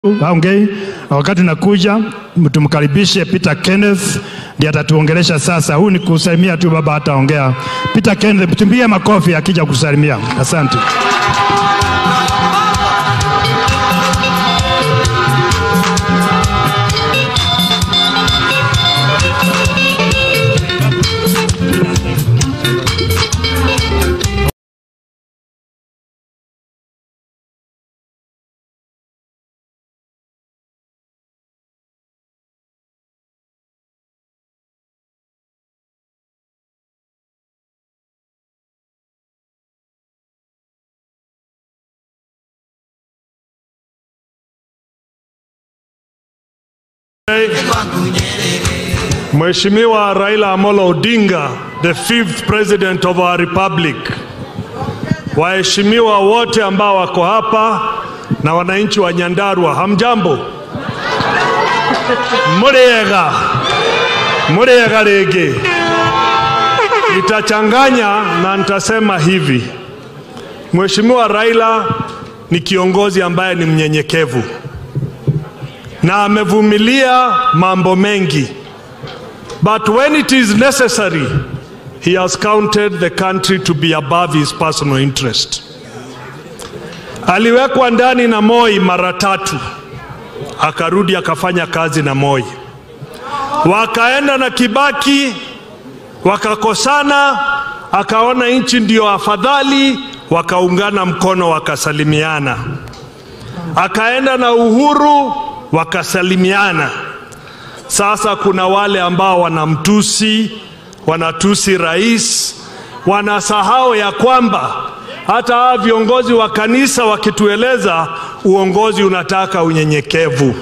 aongei wakati nakuja, tumkaribishe Peter Kenneth ndiye atatuongelesha sasa. Huu ni kusalimia tu, baba hataongea. Peter Kenneth, mtumbie makofi akija kusalimia. Asante. Mheshimiwa Raila Amolo Odinga, the fifth president of our republic, waheshimiwa wote ambao wako hapa na wananchi wa Nyandarua, hamjambo? Muriega, muriega rege. Nitachanganya na nitasema hivi. Mheshimiwa Raila ni kiongozi ambaye ni mnyenyekevu na amevumilia mambo mengi. But when it is necessary, he has counted the country to be above his personal interest. Aliwekwa ndani na Moi mara tatu, akarudi akafanya kazi na Moi. Wakaenda na Kibaki, wakakosana, akaona nchi ndio afadhali, wakaungana mkono, wakasalimiana. Akaenda na Uhuru, wakasalimiana. Sasa kuna wale ambao wanamtusi, wanatusi rais, wanasahau ya kwamba hata hawa viongozi wa kanisa wakitueleza uongozi unataka unyenyekevu.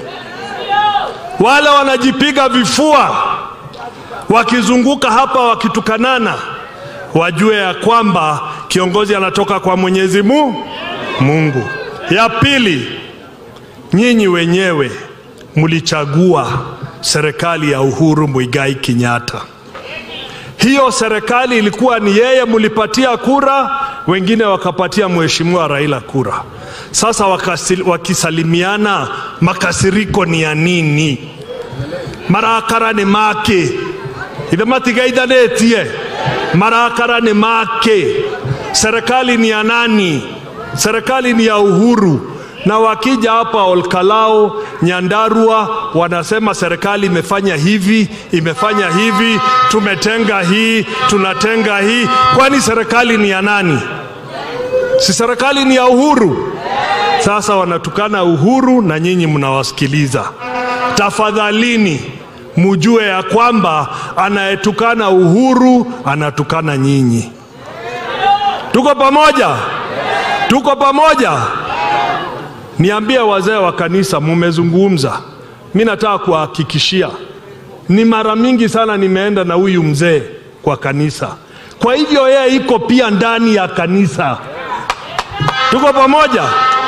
Wale wanajipiga vifua wakizunguka hapa wakitukanana, wajue ya kwamba kiongozi anatoka kwa Mwenyezi Mungu. Ya pili, nyinyi wenyewe mlichagua serikali ya Uhuru Muigai Kenyatta. Hiyo serikali ilikuwa ni yeye mlipatia kura, wengine wakapatia mheshimiwa Raila kura. Sasa wakasi, wakisalimiana, makasiriko ni ya nini? Marakara ni make ithe matigaithanĩtie marakara ni make. Serikali ni ya nani? Serikali ni ya Uhuru na wakija hapa Olkalao, Nyandarua, wanasema serikali imefanya hivi, imefanya hivi, tumetenga hii, tunatenga hii. Kwani serikali ni ya nani? Si serikali ni ya Uhuru? Sasa wanatukana Uhuru na nyinyi mnawasikiliza. Tafadhalini mujue ya kwamba anayetukana Uhuru anatukana nyinyi. Tuko pamoja? Tuko pamoja? Niambie wazee wa kanisa, mumezungumza. Mi nataka kuhakikishia, ni mara mingi sana nimeenda na huyu mzee kwa kanisa, kwa hivyo yeye iko pia ndani ya kanisa. Tuko pamoja?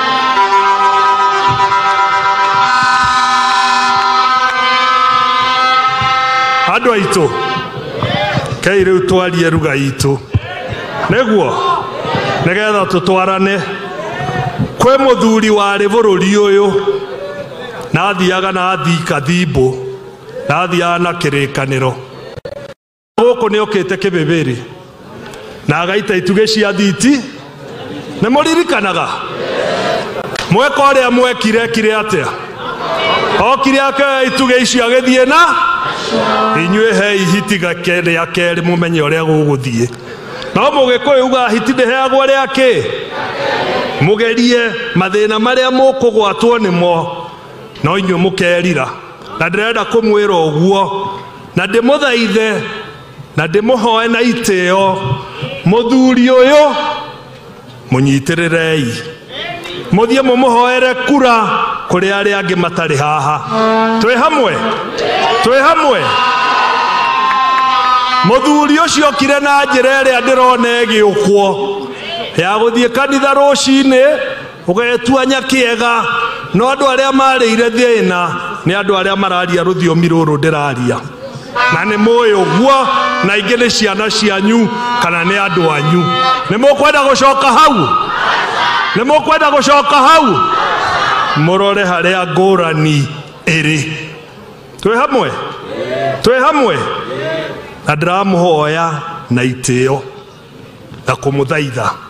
andå aitå kei rä u twarie ruga itå nĩguo nĩgetha tũtwarane kwĩ mũthuri warĩ bũrũri ũyũ nathiaga nathii kathimbo nathiaga na kĩrĩkanĩro gũkũ nĩ okĩte kĩbĩbĩrĩ na agaita itugĩ cia thiti nĩ mũririkanaga mweka ũrĩa mwekire kire atĩa okire akeoya itugĩ icio agĩthiĩ na inyuĩ he ihiti rĩa kerĩ mũmenye ũrĩa gũgũthiĩ no mũgĩkũyũ uga hiti ndĩheagwo rĩa kĩ mugerie mathĩna marĩa mũkũgwatwo nĩmo no inyuĩ mũkerira na ndĩrenda kũmwĩra ũguo na ndĩmũthaithe na ndĩmũhoe na itĩo mũthuri ũyũ mũnyitĩrĩrei mũthiĩ mũmũhoere kura kũrĩ arĩa angĩ matarĩ haha twĩ hamwe twĩ hamwe mũthuri ũcio okire na njĩra ĩrĩa ndĩrona ĩgĩũkwo ya gũthiĩ kanitha rũcinĩ ũgetuanya kĩega no andũ arĩa marĩire thĩna nĩ andũ arĩa mararia rũthiomi rũrũ ndĩraria na nĩ mũĩ ũguo na ingĩ nĩ ciana cianyu kana nĩ andũ anyu nĩ mũkwenda gũcoka hau nĩ mũkwenda gũcoka hau mũrore harĩa ngũrani ĩrĩ twĩ hamwe twĩ hamwe na ndĩramũhoya na itĩo na kũmũthaitha